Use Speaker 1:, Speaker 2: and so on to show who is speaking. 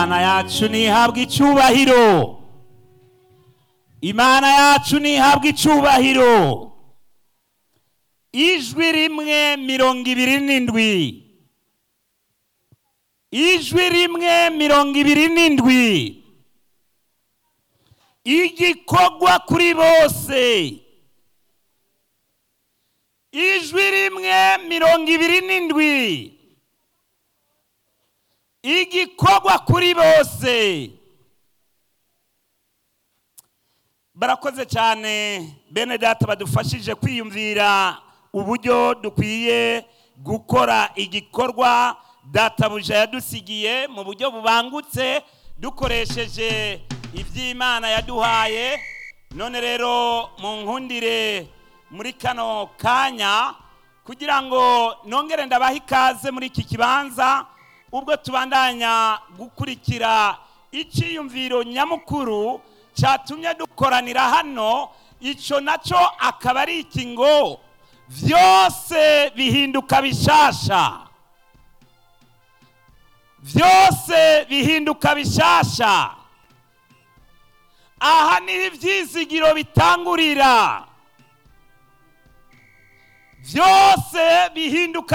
Speaker 1: imana yacu ntihabwe icyubahiro imana yacu ntihabwe icyubahiro ijwi rimwe mirongo ibiri n'indwi ijwi rimwe mirongo ibiri n'indwi igikorwa kuri bose ijwi rimwe mirongo ibiri n'indwi igikorwa kuri bose barakoze cyane bene data badufashije kwiyumvira uburyo dukwiye gukora igikorwa databuja yadusigiye mu buryo bubangutse dukoresheje iby'imana yaduhaye none rero mu nkundire muri kano kanya kugira ngo nongere ndabahe ikaze muri iki kibanza ubwo tubandanya gukurikira icyiyumviro nyamukuru cyatumye dukoranira hano icyo nacyo akaba ari iki ngo byose bihinduka bishasha byose bihinduka bishasha aha niho ibyizigiro bitangurira byose bihinduka